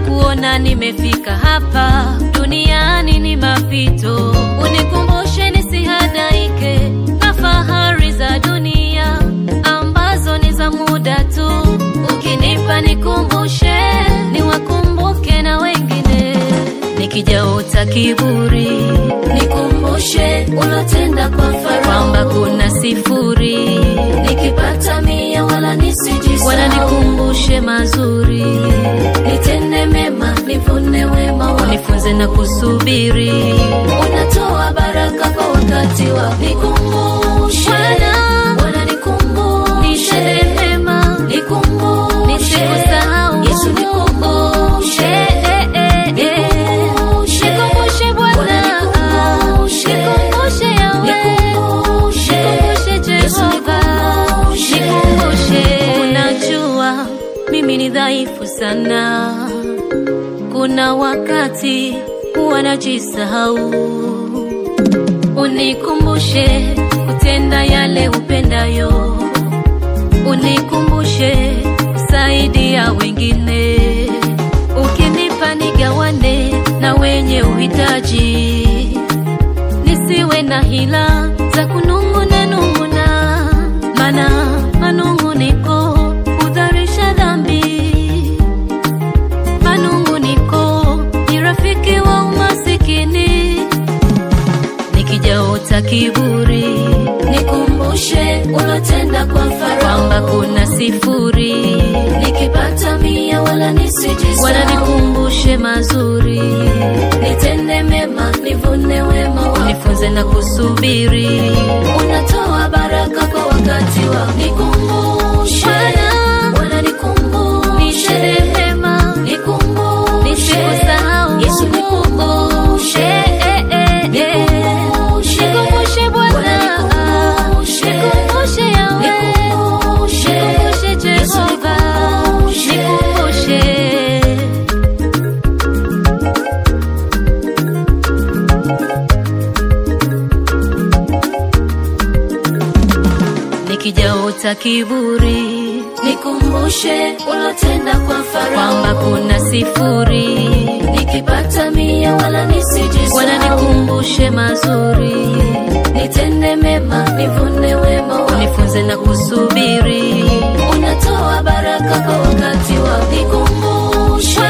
kuona nimefika hapa duniani ni mapito, unikumbushe nisihadaike na fahari za dunia ambazo ni za muda tu. Ukinipa nikumbushe, niwakumbuke na wengine, nikijaota kiburi Nikumbushe ulotenda kwa Farao, kwamba kuna sifuri, nikipata mia wala nisijisahau. wananikumbushe mazuri, Nitende mema nivune wema wako, nifunze na kusubiri. unatoa baraka kwa wakati wako. Nikumbushe Bwana, Bwana, nikumbushe Nitende mema, nikumbushe nisikusahau. Yesu, nikumbushe Eh, eh, eh, eh. Nikumbushe. Nikumbushe Bwana, Bwana, nikumbushe. nikumbushe Yahweh, Nikumbushe. nikumbushe Yesu, Jehova, nikumbushe. nikumbushe. Unajua mimi ni dhaifu sana, kuna wakati huwa najisahau. Unikumbushe kutenda yale upendayo, unikumbushe kusaidia wengine, ukinipa nigawane na wenye uhitaji, nisiwe na hila za kunung'una nung'una, maana manung'uniko hudharisha dhambi. Manung'uniko ni rafiki wa umasikini, nikijaota kiburi Nikumbushe ulotenda kwa Farao, kwamba kuna sifuri, nikipata mia wala nisijisahau. wananikumbushe mazuri, Nitende mema nivune wema wako, nifunze na kusubiri. unatoa baraka kwa wakati wako. Nikumbushe Bwana, Bwana, nikumbushe nitende mema, nikumbushe nisikusahau. Yesu, nikumbushe Eh, eh, eh, eh. Nikumbushe. Nikumbushe Bwana, Bwana, nikumbushe. nikumbushe Yahweh, Nikumbushe. nikumbushe Yesu, Jehova, nikumbushe. nikumbushe. Nikijaota kiburi Nikumbushe ulotenda kwa kwamba Farao, kuna sifuri, nikipata mia wala nisijisahau. wananikumbushe mazuri, Nitende mema nivune wema wako, nifunze na kusubiri. unatoa baraka kwa wakati wako. Nikumbushe